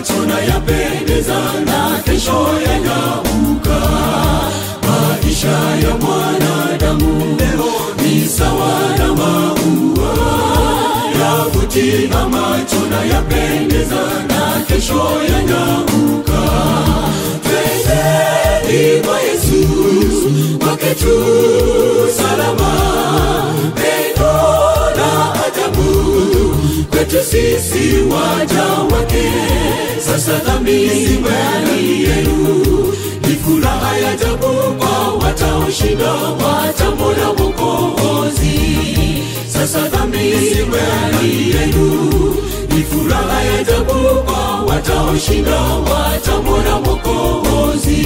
tunayapendeza na kesho yanyauka. Maisha ya mwanadamu leo ni sawa na maua yavutia macho na yapendeza na kesho yanyauka. Twendeni kwa Yesu kwake tu salama, pendo la ajabu kwetu sisi waja wake. Sasa dhambi mbali yenu ni furaha ya ajabu kwa wataoshinda watamwona Mwokozi. Sasa dhambi mbali yenu ni furaha ya ajabu kwa wataoshinda watamwona Mwokozi.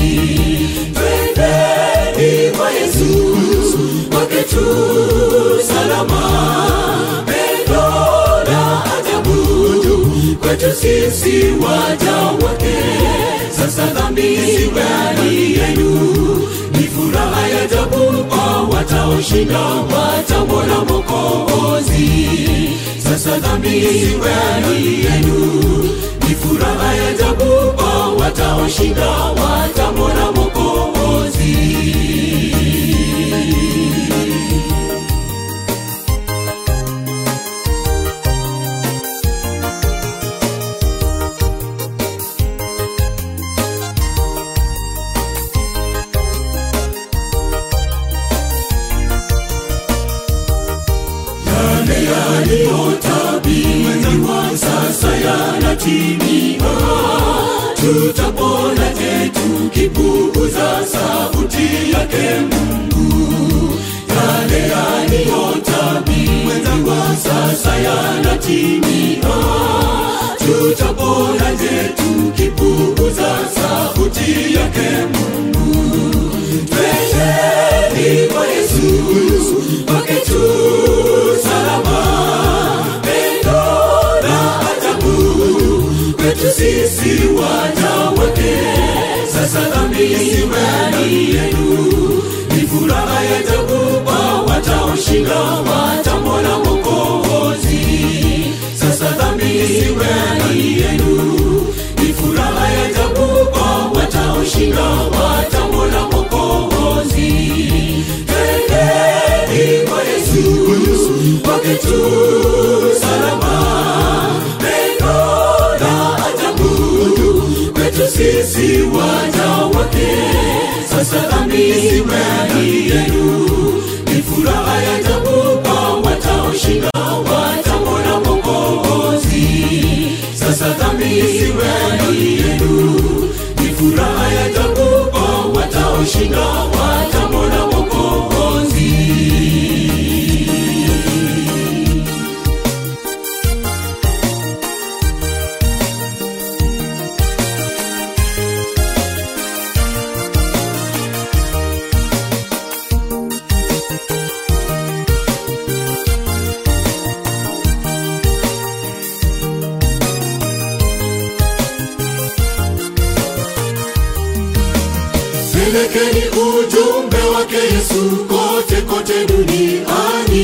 Twendeni kwa Yesu kwake tu salama, pendo la ajabu kwetu sisi waja wake. Sasa dhambi mbali yenu ni furaha ya ajabu kwa wataoshinda watamwona Mwokozi. Sasa dhambi mbali yenu ni furaha ya ajabu kwa wataoshinda watamwona Mwokozi. yale yaliyotabiriwa sasa yanatimia. Tutapona je tukipuuza sauti yake Mungu? Yale yaliyotabiriwa sasa yanatimia. Tutapona je tukipuuza sauti yake Mungu? Twendeni kwa Yesu kwake tu salama, pendo la ajabu kwetu sisi waja wake. Sasa dhambi mbali yenu ni furaha ya ajabu kwa wataoshinda watamwona Mwokozi. Sasa dhambi mbali yenu ni furaha ya ajabu kwa wataoshinda watamwona Mwokozi. Twendeni kwa Yesu kwake tu salama, pendo la ajabu kwetu sisi waja wake. Sasa dhambi mbali yenu ni furaha ya ajabu kwa wataoshinda watamwona Mwokozi. Sasa dhambi mbali yenu ni furaha ya ajabu kwa wataoshinda watamwona Mwokozi. Pelekeni ujumbe wake Yesu kote kote duniani,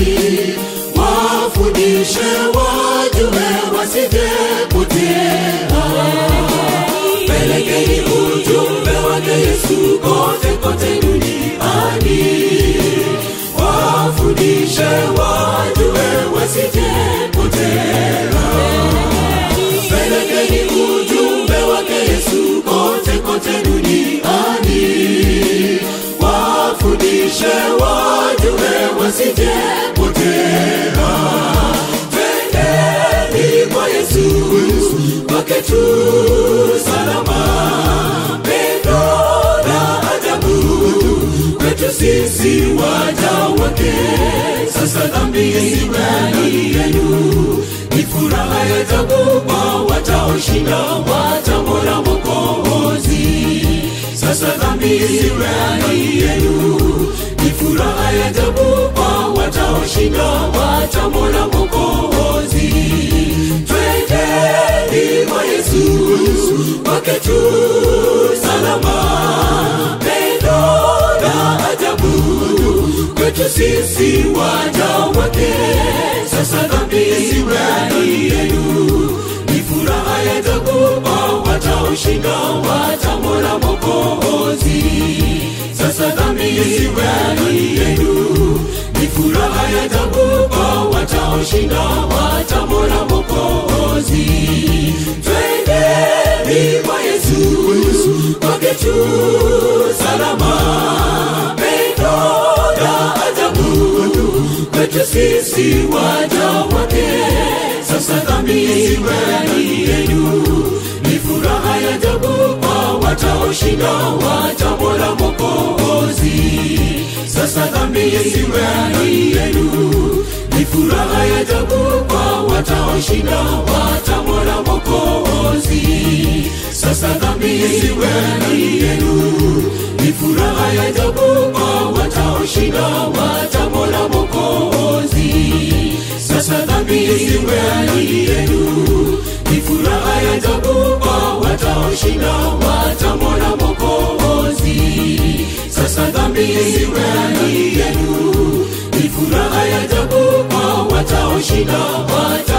wafundishe wajue wasije potea. Pelekeni ujumbe wake Yesu kote kote duniani, wafundishe wajue wasije potea. Pelekeni ujumbe wake Yesu kote kote duniani, wafundishe wajue wasije potea. Twendeni kwa Yesu kwake tu salama, pendo la ajabu kwetu sisi waja wake. Sasa dhambi mbali yenu ni furaha ya ajabu kwa wataoshinda watamwona Mwokozi. Sasa dhambi mbali yenu ni furaha ya ajabu kwa wataoshinda watamwona Mwokozi. Twendeni kwa Yesu kwake tu salama, pendo la ajabu kwetu sisi waja wake. Sasa dhambi mbali yenu ni furaha ya ajabu mola mokozi sasa dhambi isiwe ndani yenu ni furaha ya ajabu kwa wataoshinda watamona mokozi twendeni kwa yesu kwake tu salama pendo la ajabu kwetu sisi waja wake sasa dhambi isiwe ndani yenu ni furaha ya ajabu kwa wataoshinda watamwona mokozi sasa dhambi isiwe ndani yenu ni furaha ya ajabu kwa wataoshinda watamwona mokozi sasa dhambi isiwe ndani yenu ni furaha ya ajabu kwa wataoshinda watamwona mokozi sasa dhambi isiwe ndani yenu ni furaha ya ajabu kwa wataoshinda watamwona mokozi sasa dhambi isiwe ndani yenu ni furaha ya ajabu kwa wataoshinda wata